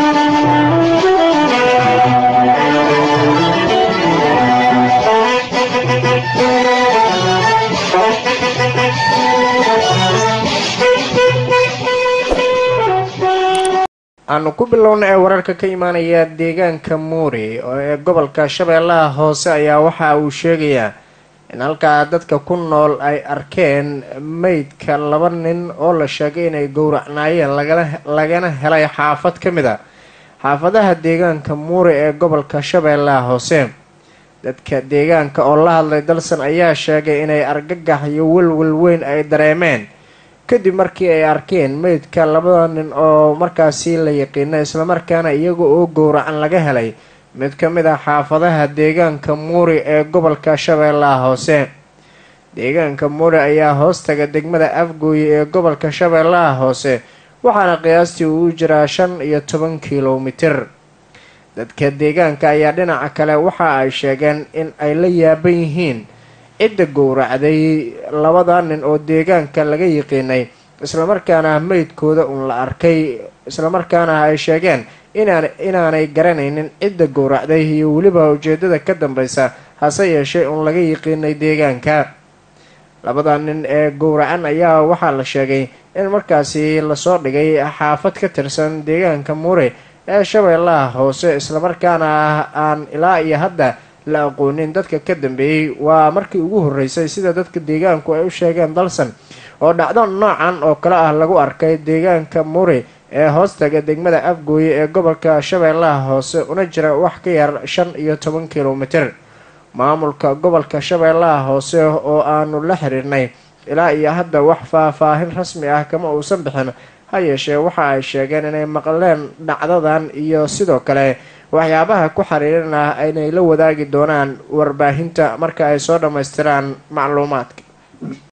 aanu ku bilowna ee wararka ka imaanaya deegaanka muuri oo ee gobolka shabeellaha hoose ayaa waxa uu sheegayaa in halkaa dadka ku nool ay arkeen meydka laba nin oo la sheegay inay gowracnaayeen lagana helay xaafad ka mid a xaafadaha deegaanka muuri ee gobolka shabeellaha hoose dadka deegaanka oo la hadlay dalsan ayaa sheegay inay argagax iyo welwel weyn ay dareemeen kadib markii ay arkeen meydka labada nin oo markaasi la yaqiina islamarkaana iyaga oo gowracan laga helay mid ka mid ah xaafadaha deegaanka muuri ee gobolka shabeellaha hoose deegaanka muuri ayaa hoostaga degmada afgooye ee gobolka shabeellaha hoose waxaana qiyaastii uu jiraa shan iyo toban kilomitir dadka deegaanka ayaa dhinaca kale waxa ay sheegeen in ay la yaaban yihiin cidda gowracday labada nin oo deegaanka laga yiqiinay islamarkaana meydkooda uun la arkay islamarkaana ay sheegeen inaan inaanay garanaynin cidda gowracday iyo weliba ujeedada ka dambeysa hase yeeshee uun laga yiqiinay deegaanka labada nin ee gowracan ayaa waxaa la sheegay in markaasi lasoo dhigay xaafad ka tirsan deegaanka muure ee shabeellaha hoose islamarkaana aan ilaa iyo hadda la aqoonin dadka ka dambeeyey waa markii ugu horreysay sida dadka deegaanku ay u sheegeen dalsan oo dhacdo noocan oo kale ah lagu arkay deegaanka muri ee hoostaga degmada afgooye ee gobolka shabeellaha hoose una jira wax ka yar shan iyo toban kilomitir maamulka gobolka shabeellaha hoose oo aanu la xiriirnay ilaa iyo hadda wax faahfaahin rasmi ah kama uusan bixin ha yeeshee waxa ay sheegeen inay maqleen dhacdadan iyo sidoo kale waxyaabaha ku xiriiran ah inay la wadaagi doonaan warbaahinta marka ay soo dhammaystiraan macluumaadka